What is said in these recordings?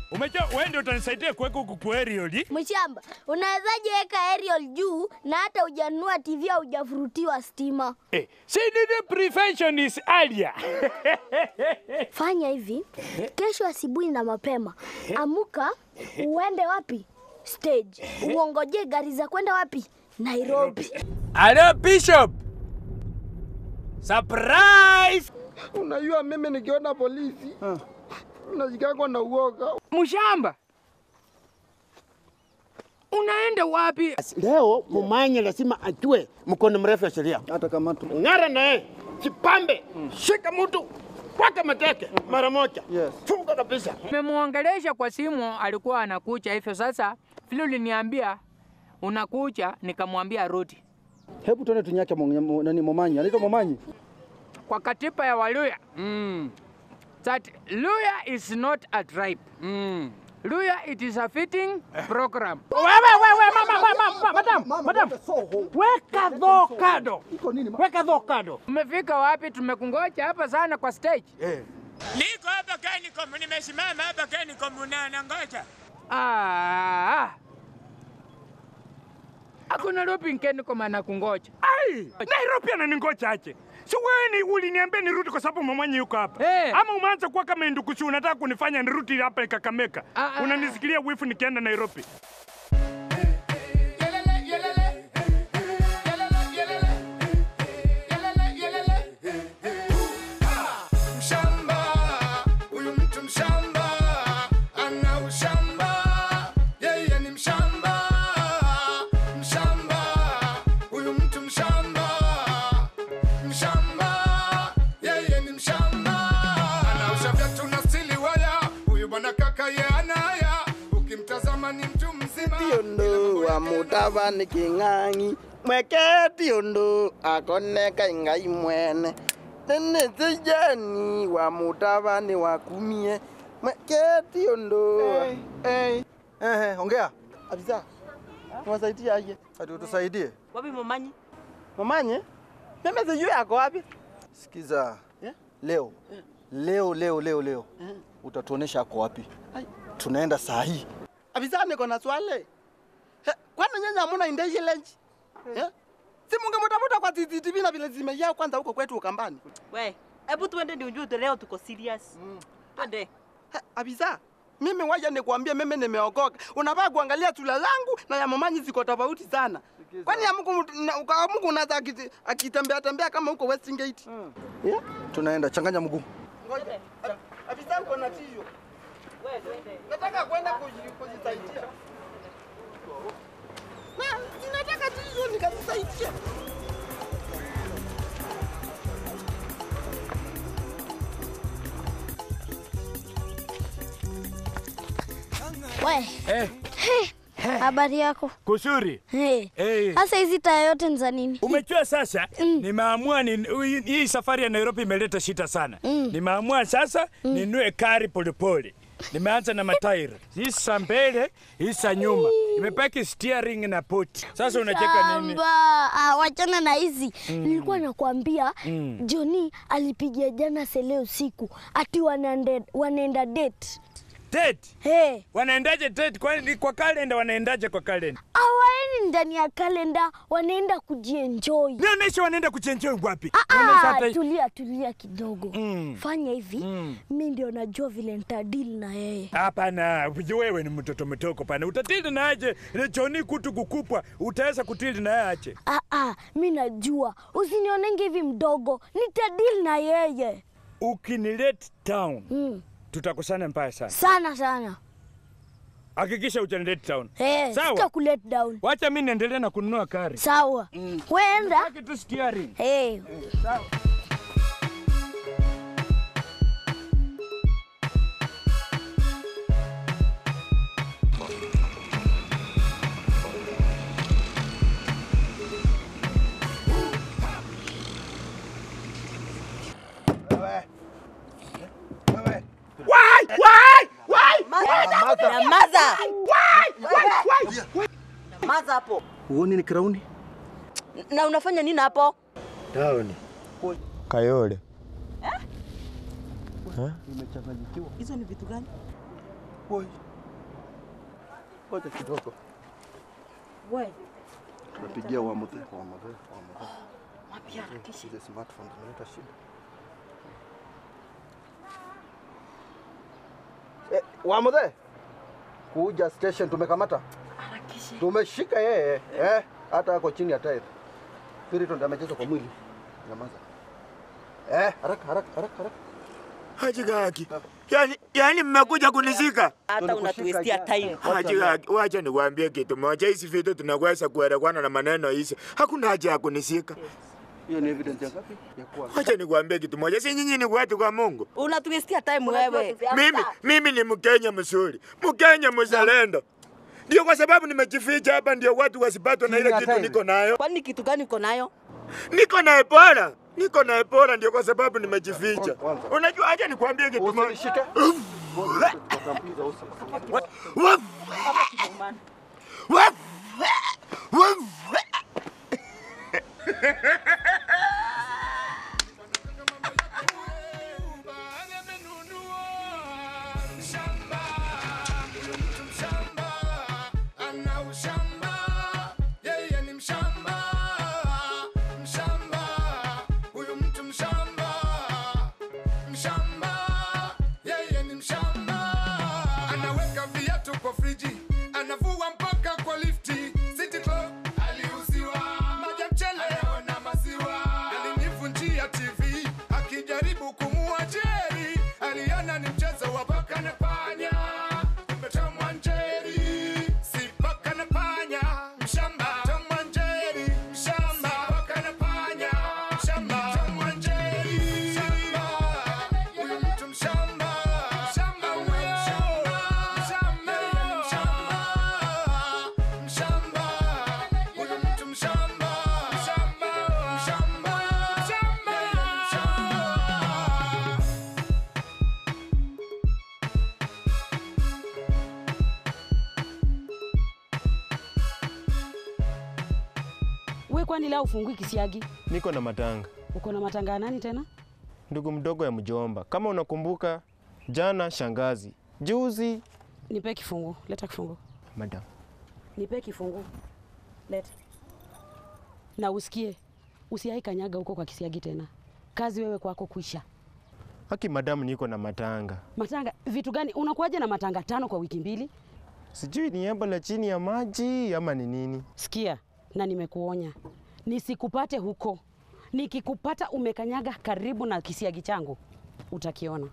Umejua wewe ndio utanisaidia kuweka huku kwa aerial. Mshamba, unawezaje weka aerial juu na hata hujanunua TV au hujafurutiwa stima? Eh, see the prevention is earlier. Fanya hivi, kesho asubuhi na mapema, amuka uende wapi? Stage. Uongoje gari za kwenda wapi? Nairobi. Hello Bishop. Surprise! Unajua mimi nikiona polisi nashikangwa na uoga. Mshamba, unaenda wapi? Leo Mumanya lazima ajue mkono mrefu ya sheria. Hata kama tu Ng'ara naye chipambe, shika mtu kwake mateke mara moja, Yes. funga kabisa. Nimemwongelesha kwa simu, alikuwa anakucha hivyo. Sasa vile uliniambia unakucha, nikamwambia rudi. hebu tuone tunyake Mo- Mo- nani Momanyi. Anaitwa Momanyi. Kwa katiba ya Waluya mm. that Luya is not a tribe mm. Luya it is a fitting program. Wewe wewe mama mama madam madam, weka dho kado, Iko nini? ma- weka dho kado. Umefika wapi? Tumekungoja hapa sana kwa stage. Niko hapa Kenicom, nimesimama hapa Kenicom na nangoja. Ah. Hakuna lopi nkeni kwa maana kungoja. Ai, Nairobi ananingoja aje? Si wewe ni uliniambia nirudi kwa sababu mamanyi yuko hapa. Eh. Ama umeanza kuwa kama ndukusi unataka kunifanya nirudi hapa Kakamega. Ah, ah, Unanisikilia wifu nikienda Nairobi. Mshamba, huyu mtu mshamba, ana ushamba, yeye ni mshamba. Mshamba, huyu mtu mshamba, mshamba, yeye ni mshamba. Anaosha viatu na stili waya, huyu bwana kaka ye anaya, ukimtazama ni mtu mzima. tiondo wa mutava ni king'ang'i mweke tiondo akoneka ingai mwene nene sijani wa mutava ni wakumie mweke tiondo Hey. Ehe, ongea. afisa mwasaidia aje Ati utusaidie. wapi momanyi momanye mimi sijui ako wapi Sikiza. Yeah? Leo. Leo leo leo leo. Utatuonesha ako wapi. Tunaenda saa hii. afisa niko na swali He, kwani nyanya hamuna intelligence Eh? si mungemutafuta kwa CCTV na vile zimejaa kwanza huko kwetu Ukambani We, hebu tuende ndio ujue leo tuko serious. Twende. He, Afisa, mimi waja nikuambie, mimi nimeokoka. Unafaa kuangalia tula langu na ya mamanyi ziko tofauti sana. Kwani ya Mungu na- kwa Mungu unaweza akiti- akitembea tembea kama huko Western Gate. Yeah? Tunaenda changanya mguu. Ngoja. Afisa uko na tisho. Nataka kwenda kuji- kujisaidia. Na ninataka tisho nikajisaidia. We, Eh, habari yako? kusuri. Hey. Eh. Sasa hizi taa yote ni za nini? Umejua sasa nimeamua ni, hii- hii safari ya Nairobi imeleta shida sana. Nimeamua sasa ninue kari polepole. Nimeanza na matairi. Hii sa mbele, hii sa nyuma. Imebaki steering na poti. Sasa unacheka nini? Shamba. Ah, wachana na hizi. Nilikuwa nakwambia Johnny alipigia jana sele usiku ati wanaende, wanaenda date. Date. Hey. Wanaendaje date? Kwani kwa kalenda wanaendaje kwa kalenda? Awaeni ndani ya kalenda, wanaenda kujienjoy. Nionyeshe wanaenda kuchenjoi wapi? Ah, Nionyeshe ah, hata hii- tulia tulia kidogo. Mm. Fanya hivi, mi ndio najua vile nitadili na yeye. Hapana, wewe ni mtoto mtoko pana. Utatili na aje? Ile Johnny kutu kukupwa, utaweza kutili na aje? Ah, ah, mi najua, usinionenge hivi mdogo, nitadili na yeye Ukinilet town, mm. tutakosana mbaya sana. sana sana. Hakikisha utanilet town. Hey, Sawa. sita kulet down. Wacha mimi niendelee na kununua kari. Sawa, wenda Baki tu steering. hey. Nyamaza. Nyamaza hapo. Uoni ni krauni? Na unafanya nini hapo? Taoni. Kayole. Hizo ni vitu gani? Woi. Ngoja kidogo. We, Tunapigia wa mzee, wa mzee, wa mzee. mapia harakisha. Ile smartphone zinaleta shida. Eh, wa mzee. Kuja station tumekamata. Harakisha. Tumeshika yeye. Eh, hata ako chini ya tairi. Spiriton amecheza kwa mwili. Nyamaza. Eh, haraka haraka haraka haraka. Haji Gaki. Yaani yaani mmekuja kunizika. Hata unatuwestia time. Haji Gaki, wacha niwaambie kitu moja. Hizi vitu tunaweza kuelewana na maneno hizi. Hakuna haja ya kunisika. Hiyo ni evidence ya ngapi? Ya kuwa. Wacha niwaambie kitu moja. Si nyinyi ni watu kwa Mungu. Unatuwestia time wewe. Mimi mimi ni Mkenya mzuri. Mkenya mzalendo. Ndio kwa sababu nimejificha hapa ndio watu wasipatwe na ile Chini ya kitu tairi. niko nayo. Kwani kitu gani uko nayo? Niko na Ebola. Niko na Ebola ndio kwa sababu nimejificha. Kwanza. Unajua acha nikwambie kitu moja. Usinishike. Tutampiza usi. Waf! Waf! Waf! Anaweka viatu kwa friji, anavua mpaka kwa lifti. City Club aliuziwa, maji ya mchele anaona maziwa. Alinivunjia TV akijaribu kumua Jerry, aliona ni mchezo wa paka na panya. Kumbe Tom and Jerry, si paka na panya, mshamba. Tom and Jerry, mshamba. Si paka na panya, mshamba. Tom and Jerry, mshamba. Huyu mtu mshamba, mshamba huyo, mshamba, mshamba, mshamba. Huyu mtu mshamba, mshamba, mshamba, mshamba, mshamba. We kwani leo ufungui kisiagi? Niko na matanga, Uko na matanga ya nani tena? ndugu mdogo ya mjomba. Kama unakumbuka, jana shangazi, juzi Nipe kifungu. Leta kifungu. madam. Nipe kifungu. Leta. Na usikie, usiai kanyaga huko kwa kisiagi tena. Kazi wewe kwako kuisha. Haki madam, niko na matanga, Matanga vitu gani? Unakuwaje na matanga tano kwa wiki mbili? sijui ni embo la chini ya maji ama ni nini. Sikia, na nimekuonya nisikupate huko. Nikikupata umekanyaga karibu na kisiagi changu, utakiona.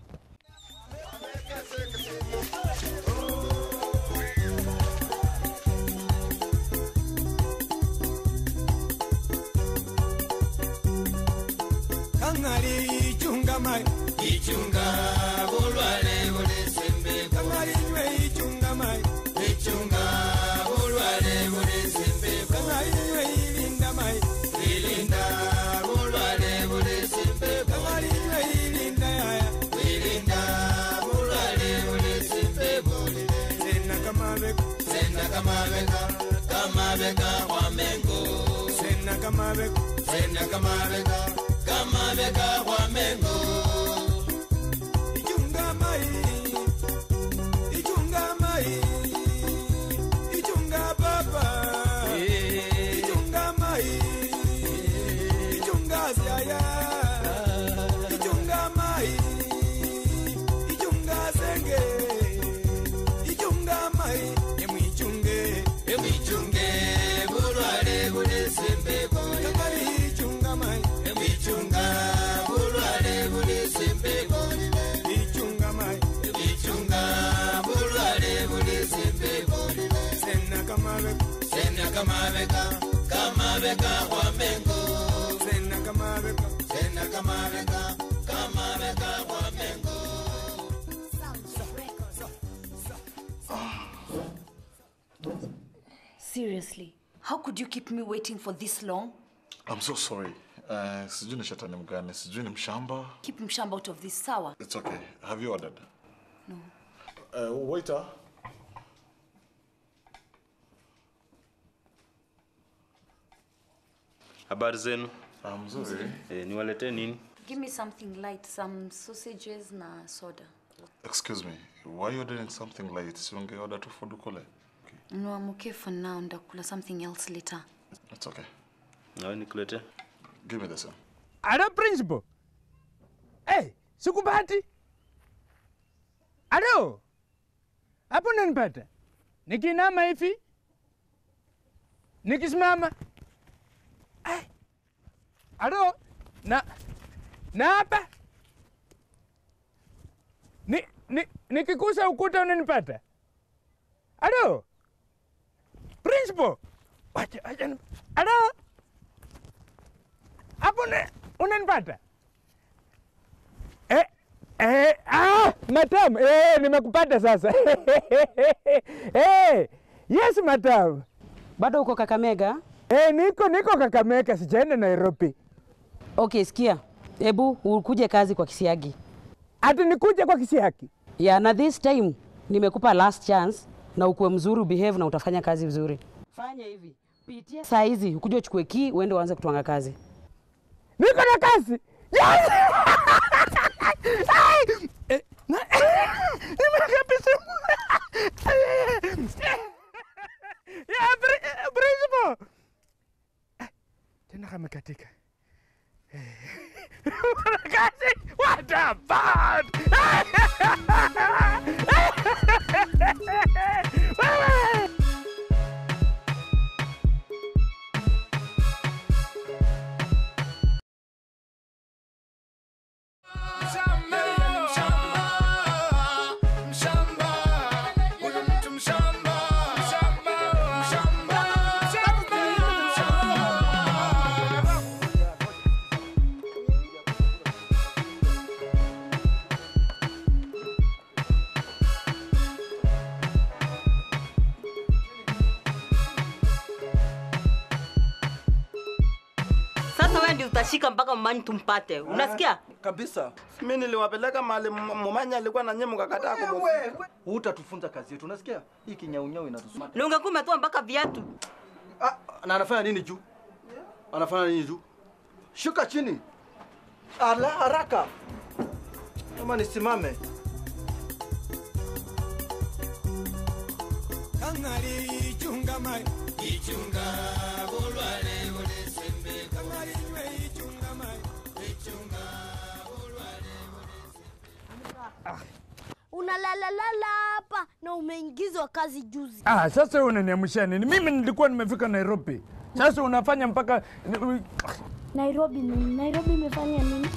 Kangari ichunga mai ichunga bulwale bulesembe Kangari nywe ichunga mai ichunga bulwale bulesembe Kangari nywe ilinda mai ilinda bulwale bulesembe Kangari nywe ilinda yaya ilinda bulwale bulesembe Sena kamabeka sena kamabeka kamabeka kwa mengo sena kamabeka sena kamabeka kamabeka kwa mengo ichunga mai ichunga mai ichunga baba ichunga mai ichunga siaya ichunga mai ichunga senge ichunga mai emwichunge emwichunge bulwale bulesembe kakali ichunga mai emwichunga bulwale bulesembe ichunga mai ichunga bulwale bulesembe sena kamabeka sena kamabeka kamabeka kwa mengo sena kamabeka sena kamabeka kamabeka kwa mengo Seriously, how could you keep me waiting for this long? I'm so sorry. Uh, sijui ni shetani mgani, sijui ni mshamba. Keep Mshamba out of this, sawa? It's okay. Have you ordered? No. Uh, waiter. Habari zenu? Ah, mzuri. Eh, niwaletee nini? Give me something light, some sausages na soda. Excuse me, why you ordering something late? Si ungeorder tu food kule? No, I'm okay for now. Ndakula something else later. It's okay. Nawe nikulete. Give me the same. Alo principal. Hey, sikupati. Alo. Hapo unanipata? Nikinama hivi? Nikisimama? Ai. Alo. Na na hapa? Ni, ni, nikikusa ukuta unanipata? Alo. Principal. Wacha, wacha. ni- Alo. Hapo una- unanipata? Eh, eh, ah, madam, eh, nimekupata sasa. eh, yes madam. Bado uko Kakamega? Eh, niko niko Kakamega, sijaenda Nairobi. Okay, sikia, hebu ukuje kazi kwa Kisiagi. Ati nikuje kwa Kisiagi? Yeah, na this time nimekupa last chance na ukuwe mzuri, behave na utafanya kazi vizuri. Fanya hivi, pitia saa hizi ukuje uchukue key uende uanze kutwanga kazi. Niko na kazi. Yes! Ai! Eh, na- nimeweka pesa. Ya, pri- eh, principal. Eh, Tena kamekatika. Eh, una kazi? What a bad! Wewe! Sasa wewe ndio utashika mpaka mmanyi tumpate. Unasikia? Kabisa. Mimi niliwapeleka mahali m- Momanya alikuwa na nyemu kakataa kumu. Utatufunza kazi yetu, unasikia? Hii kinyaunyau inatusuma. Na ungekuwa umetoa mpaka viatu. Na anafanya nini juu? Anafanya nini juu? Shuka chini. Ala haraka. Kama nisimame. Kangari ichunga mai ichunga bulwale bulesembe Kangari nywe ichunga mai ichunga bulwale Unalalalala hapa na umeingizwa kazi juzi. Ah, sasa wewe unaniamsha nini? Mimi nilikuwa nimefika Nairobi. Sasa unafanya mpaka Nairobi nini? Nairobi imefanya nini?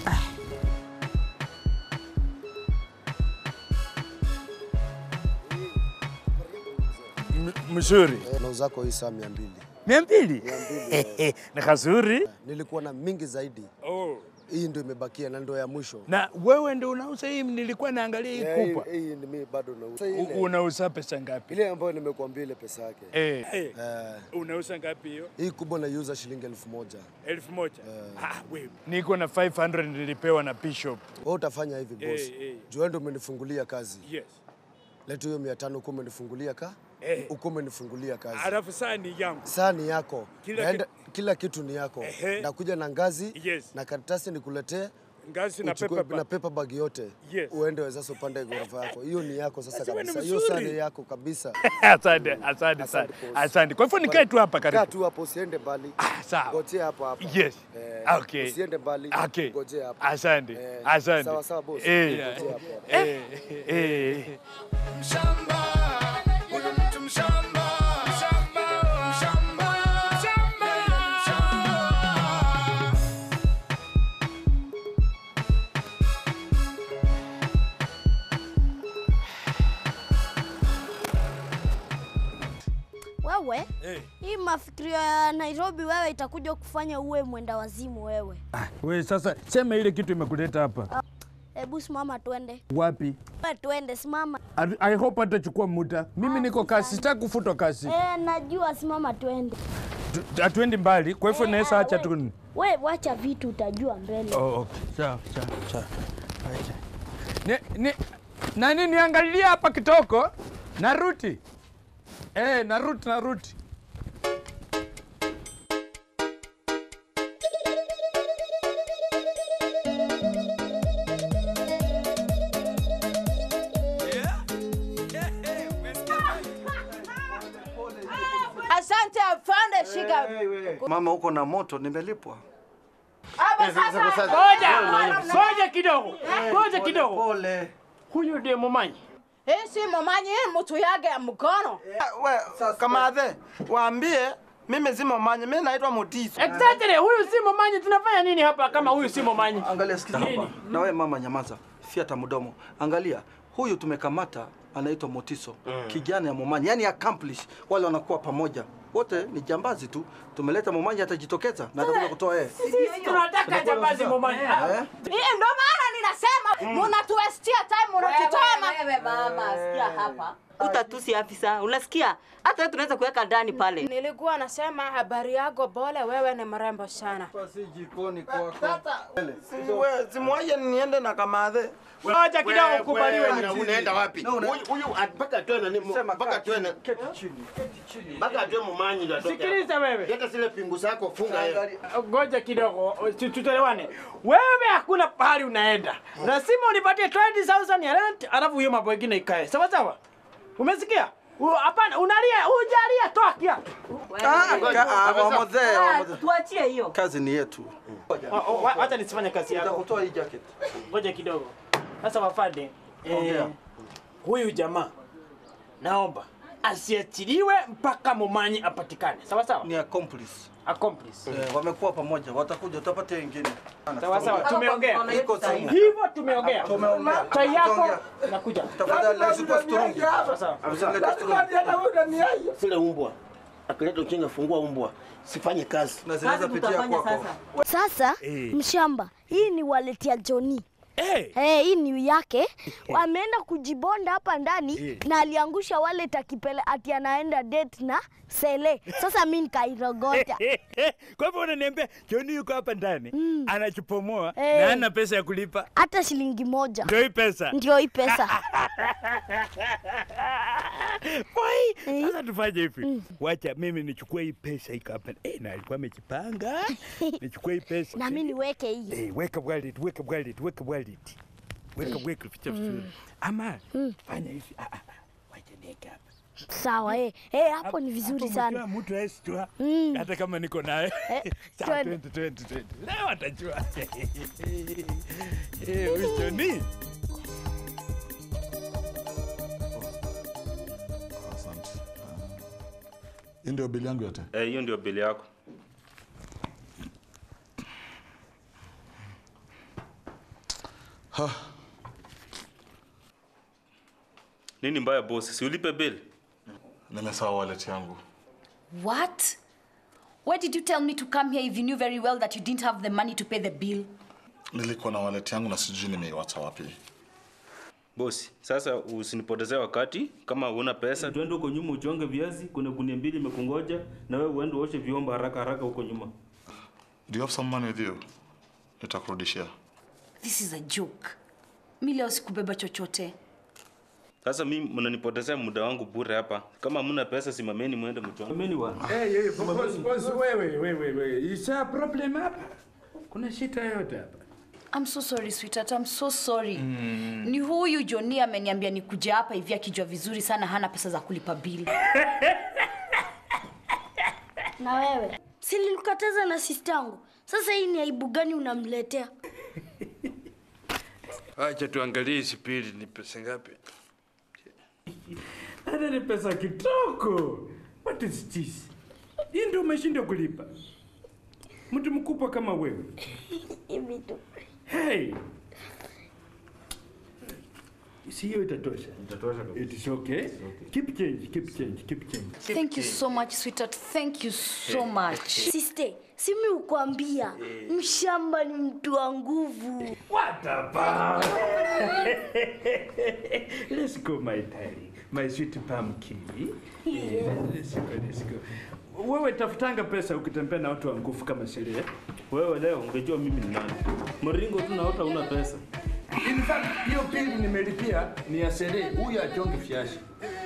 M- mzuri. Eh, na uzako hii saa mia mbili. Mia mbili? Mia mbili. Ni kazuri. Nilikuwa na mingi zaidi. Oh. Hii ndio imebakia na ndio ya mwisho. Na wewe ndio unauza hii, nilikuwa naangalia hii Eh, kubwa. Hii ni mimi bado nauza. U- Ile- Unauza pesa ngapi? Ile ambayo nimekuambia ile pesa yake. Eh. Eh. Unauza ngapi hiyo? Hii kubwa naiuza shilingi elfu moja. Elfu moja. Ah, wewe. Niko na 500 nilipewa na Bishop. Wewe utafanya hivi boss. Eh, eh. Juu wewe ndio umenifungulia kazi. Yes. Leta hiyo mia tano uko umenifungulia ka? Eh. Uko umenifungulia kazi. Alafu saa ni yangu. Saa ni yako. Kila Naenda, kila kitu ni yako. Ehe. Nakuja na ngazi Yes. na karatasi nikuletee. Ngazi na uchukue- paper bag. na paper bag yote. Yes. Uende wewe sasa upande ghorofa yako. Hiyo ni yako sasa Sasa wewe ni kabisa. Hiyo saa mzuri. ni yako kabisa. Asante, asante sana. boss. Asante. Kwa hivyo nikae tu hapa Kaa karibu. tu hapo usiende mbali. sawa. Ngojea hapo hapo. Yes. Eh, Okay. Usiende mbali. Okay. Ngojea hapo. Asante. Eh, Asante. Sawa sawa boss. Eh. Ngojea hapo hapo. Eh. Eh. Wewe Eh. hii mafikirio ya Nairobi wewe itakuja kufanya uwe mwenda wazimu wewe. We sasa sema ile kitu imekuleta hapa. Hebu simama twende. Wapi? Wewe twende simama. I- I hope hatachukua muda. Mimi niko kasi, sitaki kufutwa kasi. Eh, najua simama twende. Tu- Hatuendi mbali, kwa hivyo Eh, naweza ah, acha we- tu. We wacha vitu utajua mbele. Oh, okay. Sawa, sawa, sawa. Acha. Ni, ni, nani niangalia hapa kitoko? Naruti. Eh, naruti, naruti. Piga. Mama, uko na moto, nimelipwa. Hapo sasa. Ngoja, ngoja kidogo, ngoja kidogo. Pole. Huyu ndiye Momanyi. Hii si Momanyi, hii mtu yake ya mkono. We, kamadhe, waambie mimi si Momanyi, mimi naitwa Motiso. Exactly, huyu si Momanyi. Tunafanya nini hapa kama huyu si Momanyi? Angalia, sikiza hapa. Na wewe mama, nyamaza, fiata mdomo. Angalia, huyu tumekamata anaitwa Motiso, kijana ya Momanyi, yani accomplish. Wale wanakuwa pamoja, wote ni jambazi tu. Tumeleta Momanyi, atajitokeza na atakuja kutoa yeye. Sisi tunataka jambazi Momanyi. Eh? Hii ndo maana ninasema mnatuwestia time, mnatutoma. Wewe mama, sikia hapa. Utatusi afisa, unasikia? Hata wewe tunaweza kuweka ndani pale. Nilikuwa nasema habari yako Bole, wewe ni mrembo sana. Basi jikoni kwako. Simwaje niende na kamadhe. Ngoja kidogo ukubaliwe Wewe, ni unaenda wapi? No, una- Huyu huyu mpaka atoe nani? Mpaka atoe na Keti chini, keti chini. mpaka atoe mumanyi ndio atoke. Sikiliza wewe. Leta zile pingu zako funga yeye. Ngoja kidogo, tu- tutoelewane. Wewe hakuna pahali unaenda, lazima unipatie 20,000 ya rent, alafu hiyo mambo mengine ikae sawa sawa. Umesikia? U- Hapana, unalia, hujalia, toa kiatu. Ah, ka- ah, wamozee, Ah, wamozee. Tuachie hiyo. Kazi ni yetu. Oh, oh, wa- Wacha nisifanye kazi yako. Nitakutoa hii jacket. Ngoja kidogo. Sasa wafande, eh, Ongea. huyu jamaa naomba asiachiliwe mpaka Momanyi apatikane. Sawa sawa? Ni accomplice. Accomplice. Eh, wamekuwa pamoja, watakuja, utapata wengine. Sawa sawa, tumeongea. Iko simu. Hivyo tumeongea. Tumeongea. Chai yako Tumeongea. nakuja. Tafadhali usikuwa sturungi. Sawa sawa. Usilete sturungi. Zile umbwa. Akileta uchinga fungua umbwa. Sifanye kazi. Na zinaweza pitia kwako. Sasa mshamba, hii ni wallet ya Johnny. Eh, hii ni yake. Ameenda kujibonda hapa ndani na aliangusha wallet akipele ati anaenda date na Sele. Sasa mimi nikairogota. Kwa hivyo unaniambia Joni yuko hapa ndani anachipomoa Eh. na hana pesa ya kulipa, Hata shilingi moja. ndio hii pesa. Ndio hii pesa. Boy, sasa tufanye hivi, wacha mimi nichukue hii pesa iko hapa. Eh, na alikuwa amejipanga, nichukue hii pesa Na mimi niweke hii. Eh, weka wallet, weka wallet, weka wallet. Weka weka ficha vizuri. Ama fanya hivi. Ah, ah, wacha niweke hapa. Sawa eh. Eh, hapo ni vizuri Hapo sana. umejua Mtu hawezi jua Mm. hata kama niko naye. Eh, Sawa, twende. 20 20 20. Leo atajua. Eh, huyu Johnny. Asante. Hii ndio bili yangu yote. Eh, hiyo ndio bili yako. Ha, Nini mbaya boss? Si ulipe bili? nimesahau wallet yangu. What? Why did you tell me to come here if you knew very well that you didn't have the money to pay the bill? Nilikuwa na wallet yangu na sijui nimeiwacha wapi. Bosi, sasa usinipotezee wakati. Kama una pesa, twende huko nyuma uchonge viazi. Kuna gunia mbili imekungoja, na wewe uende uoshe vyombo haraka haraka huko nyuma. Do you have some money with you? Nitakurudishia. This is a joke. Mi leo sikubeba chochote. Sasa mimi mnanipotezea muda wangu bure hapa. Kama hamna pesa, simameni mwende mchonge. Simameni bwana. Hey, hey, boss, boss, wewe, wewe, wewe. Isa problem hapa. Kuna shida yote hapa. I'm so sorry sweetheart, I'm so sorry. Ni huyu Johnny ameniambia nikuje hapa hivi akijua vizuri sana hana pesa za kulipa bili. Na wewe? Si nilikukataza na sistangu. Sasa hii ni aibu gani unamletea? Acha tuangalie hizi pili ni pesa ngapi? Hata ni pesa kitoko. What is this? Hii ndio umeshindwa kulipa. Mtu mkubwa kama wewe. Hivi tu. Hey. Si hiyo itatosha. Itatosha kabisa. It is okay. Keep change, keep change, keep change. Thank you so much sweetheart. Thank you so much. Siste, simi ukwambia mshamba ni mtu wa nguvu. What about? let's go, my darling. My sweet pumpkin. Yeah, let's go, let's go. Wewe tafutanga pesa ukitembea na watu wa nguvu kama Sheria. Wewe leo ungejua mimi ni nani. Mringo tu naota una pesa. In fact, hiyo pili nimelipia ni ya Sheria. Huyu achonge fiashi.